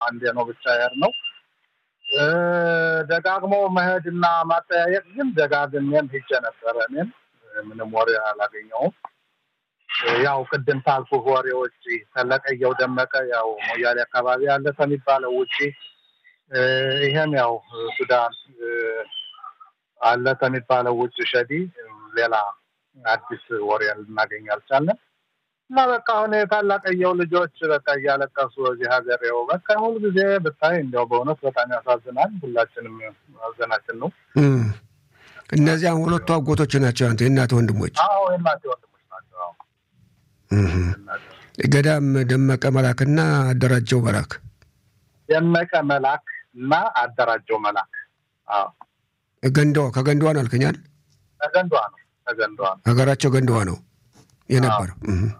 አንዴ ነው ብቻ ያር ነው ደጋግሞ መሄድና ማጠያየቅ ግን ደጋግሜም ሄጄ ነበረ። እኔም ምንም ወሬ አላገኘውም። ያው ቅድም ካልኩህ ወሬ ውጭ ተለቀየው ደመቀ ያው ሞያሌ አካባቢ ያለ ከሚባለው ውጭ ይሄም ያው ሱዳን አለ ከሚባለው ውጭ ሸዲ ሌላ አዲስ ወሬ ልናገኝ አልቻለን። እና በቃ አሁን የታላቀየው ልጆች በቃ እያለቀሱ እዚህ ሀገር ያው በቃ ሁል ጊዜ ብታይ እንዲያው በእውነት በጣም ያሳዝናል። ሁላችንም ማዘናችን ነው። እነዚያ ሁለቱ አጎቶች ናቸው አንተ የእናት ወንድሞች? አዎ የእናቴ ወንድሞች ናቸው። አዎ ገዳም ደመቀ መላክና አደራጀው መላክ ደመቀ መላክ እና አደራጀው መላክ። አዎ ገንዳዋ ከገንዳዋ ነው አልከኛል? ከገንዳዋ ነው ከገንዳዋ ነው ሀገራቸው ገንዳዋ ነው የነበረው።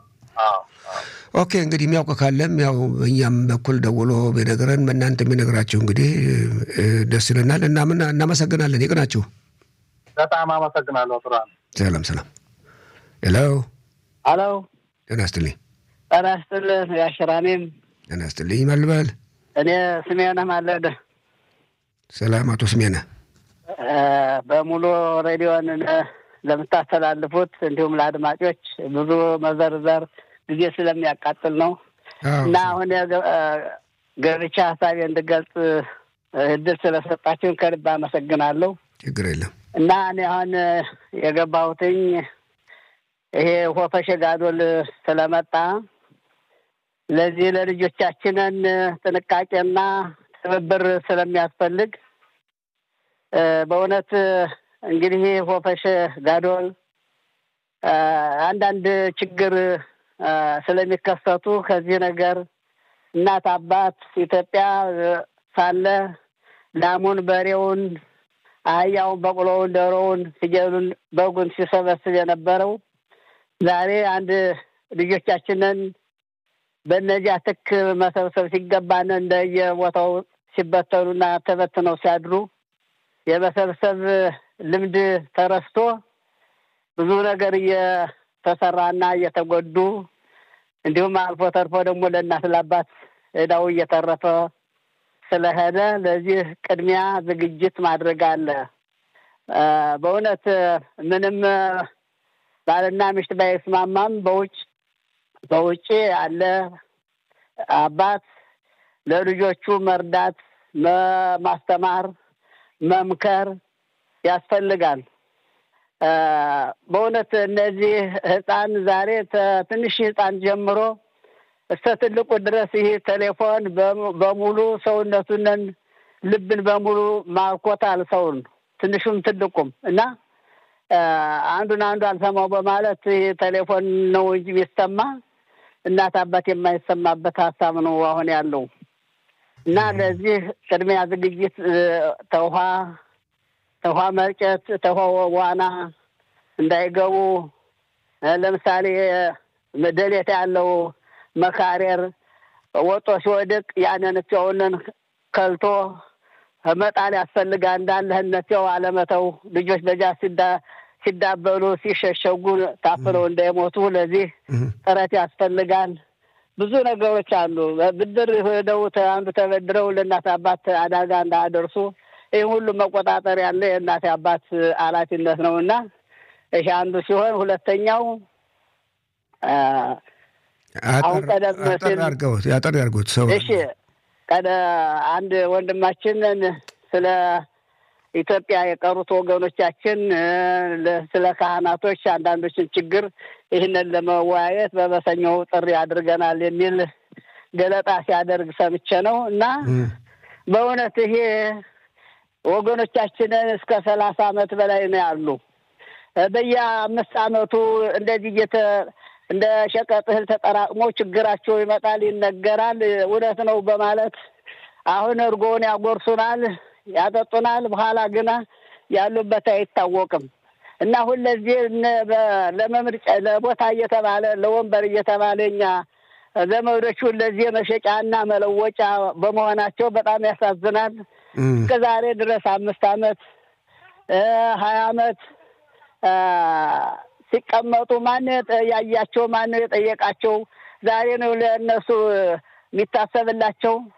ኦኬ እንግዲህ የሚያውቅ ካለም ያው እኛም በኩል ደውሎ ቢነግረን በእናንተ የሚነግራቸው እንግዲህ ደስ ይለናል። እናመሰግናለን። ይቅናችሁ። በጣም አመሰግናለሁ። ጥራ ሰላም ሰላም። ሄሎ ሄሎ። ጤና ይስጥልኝ። ጤና ይስጥልህ ያሽራኔም። ጤና ይስጥልኝ። ማልበል እኔ ስሜነህ ማለደ። ሰላም አቶ ስሜነህ። በሙሉ ሬዲዮን ለምታስተላልፉት እንዲሁም ለአድማጮች ብዙ መዘርዘር ጊዜ ስለሚያቃጥል ነው እና አሁን ገብቻ ሀሳቤ እንድገልጽ እድል ስለሰጣችሁን ከልብ አመሰግናለሁ። ችግር የለም እና እኔ አሁን የገባሁትኝ ይሄ ሆፈሸ ጋዶል ስለመጣ ለዚህ ለልጆቻችንን ጥንቃቄና ትብብር ስለሚያስፈልግ በእውነት እንግዲህ ሆፈሸ ጋዶል አንዳንድ ችግር ስለሚከሰቱ ከዚህ ነገር እናት አባት ኢትዮጵያ ሳለ ላሙን፣ በሬውን፣ አህያውን፣ በቅሎውን፣ ዶሮውን፣ ፍየሉን፣ በጉን ሲሰበስብ የነበረው ዛሬ አንድ ልጆቻችንን በእነዚያ ትክ መሰብሰብ ሲገባን እንደየቦታው ሲበተኑና ተበትነው ሲያድሩ የመሰብሰብ ልምድ ተረስቶ ብዙ ነገር እየተሰራና እየተጎዱ እንዲሁም አልፎ ተርፎ ደግሞ ለእናት ለአባት እዳው እየተረፈ ስለሄደ ለዚህ ቅድሚያ ዝግጅት ማድረግ አለ። በእውነት ምንም ባልና ሚስት ባይስማማም በውጭ በውጭ አለ አባት ለልጆቹ መርዳት፣ ማስተማር፣ መምከር ያስፈልጋል። በእውነት እነዚህ ህፃን ዛሬ ትንሽ ህፃን ጀምሮ እስከ ትልቁ ድረስ ይህ ቴሌፎን በሙሉ ሰውነቱንን ልብን በሙሉ ማርኮታል ሰውን ትንሹም ትልቁም እና አንዱን አንዱ አልሰማው በማለት ይህ ቴሌፎን ነው እንጂ የሚሰማ እናት አባት የማይሰማበት ሀሳብ ነው አሁን ያለው እና ለዚህ ቅድሚያ ዝግጅት ተውሃ ተውሃ መርጨት ተውሃ ዋና እንዳይገቡ ለምሳሌ ደሌት ያለው መካሬር ወጦ ሲወድቅ ያንን እትያውንን ከልቶ መጣል ያስፈልጋል። እንዳለህ እነትያው አለመተው ልጆች በጃ ሲዳበሉ ሲሸሸጉ ታፍለው እንዳይሞቱ ለዚህ ጥረት ያስፈልጋል። ብዙ ነገሮች አሉ። ብድር ሄደው አንዱ ተበድረው ለእናት አባት አደጋ እንዳያደርሱ ይህ ሁሉ መቆጣጠር ያለ የእናት አባት ኃላፊነት ነው እና ይሄ አንዱ ሲሆን ሁለተኛው አሁን ቀደም ሲል ያጠር ያርጉት ሰው እሺ፣ ቀደ አንድ ወንድማችንን ስለ ኢትዮጵያ የቀሩት ወገኖቻችን ስለ ካህናቶች አንዳንዶችን ችግር ይህንን ለመወያየት በበሰኞው ጥሪ አድርገናል የሚል ገለጣ ሲያደርግ ሰምቼ ነው እና በእውነት ይሄ ወገኖቻችንን እስከ ሰላሳ ዓመት በላይ ነው ያሉ በየአምስት ዓመቱ እንደዚህ እየተ እንደ ሸቀጥ እህል ተጠራቅሞ ችግራቸው ይመጣል፣ ይነገራል። እውነት ነው በማለት አሁን እርጎውን ያጎርሱናል፣ ያጠጡናል። በኋላ ግና ያሉበት አይታወቅም እና ሁለዚህ ለመምርጫ ለቦታ እየተባለ ለወንበር እየተባለ እኛ ዘመዶቹ ለዚህ መሸጫና መለወጫ በመሆናቸው በጣም ያሳዝናል። እስከ ዛሬ ድረስ አምስት ዓመት ሀያ ዓመት ሲቀመጡ ማን ያያቸው? ማን የጠየቃቸው? ዛሬ ነው ለእነሱ የሚታሰብላቸው።